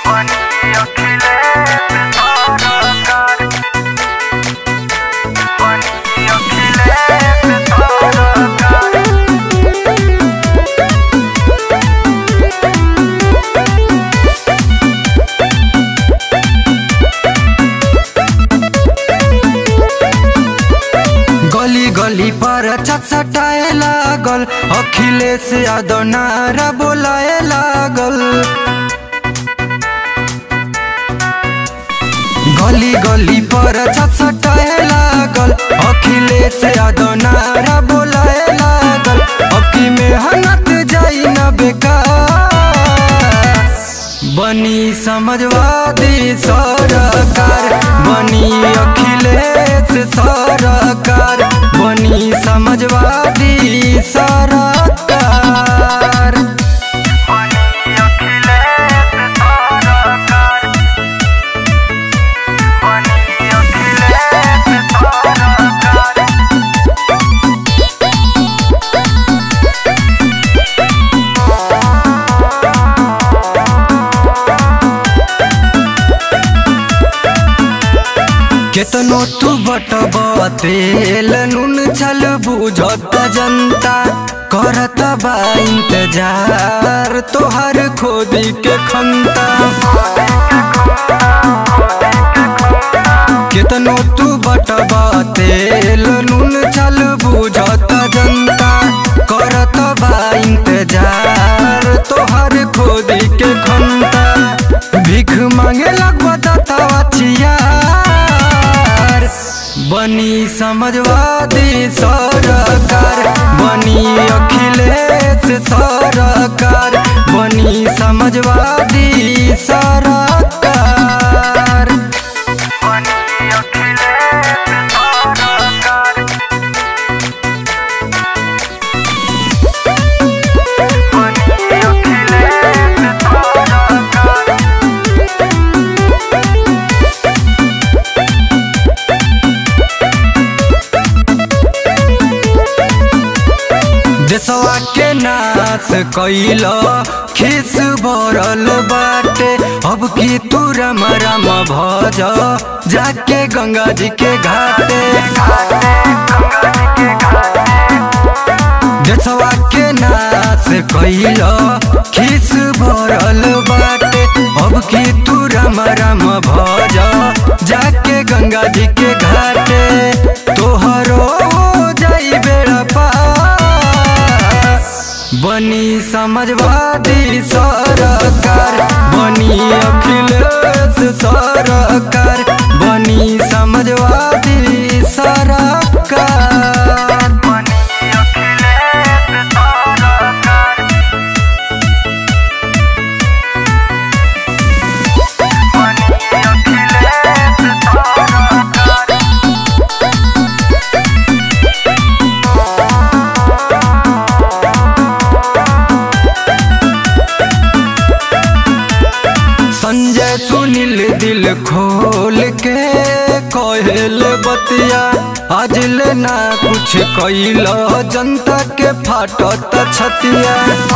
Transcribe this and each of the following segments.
गली गली पर छटछटाए लागल अखिलेश यादव नारा बोलाए लागल गली गली पर छटछटाए लागल अखिलेश यादव नारा बोलाए लागल अबकी मेहनत जाई न बेकार बनी समझवादी सरकार बनी अखिलेश सरकार बनी समझवादी सरकार केतनो तू बटब तेल नून छल बुझत जनता करत बा इंतजार तोहर खोदी के खंता केतनो तू बटब तेल नून छल बुझत जनता करत बा इंतजार तोहर खोदी के खंता भीख मांगे लगबा दतावा छियार बनी समझवादी सरकार बनी अखिलेश सरकार बनी समझवादी सरकार देशवा के नाश कैल खिस भरल बाटे अब की तू रम रम भज जाके गंगा जी के घाटे देशवा के नाश कैल खिस भरल बाटे अब की तू रम रम भज जाके गंगा जी के घाटे तोहरो जाई बेड़ा पार बनी समझवादी सरकार बनी अखिलेश सरकार बनी समझवादी सरकार संजय सुनील दिल खोल के कहल बतिया अजल ना कुछ कैल जनता के फाटत छतिया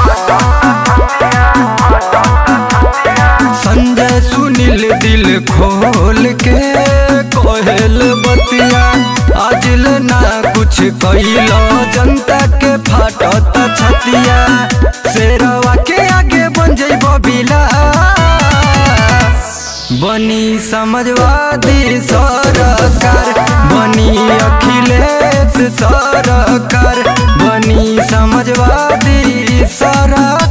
संजय सुनील दिल खोल के कहल बतिया अजल ना कुछ कैल जनता के फाटत छतिया शेरवा के आगे बन जैब बिला बनी समझवादी सरकार बनी अखिलेश सरकार बनी समझवादी सरकार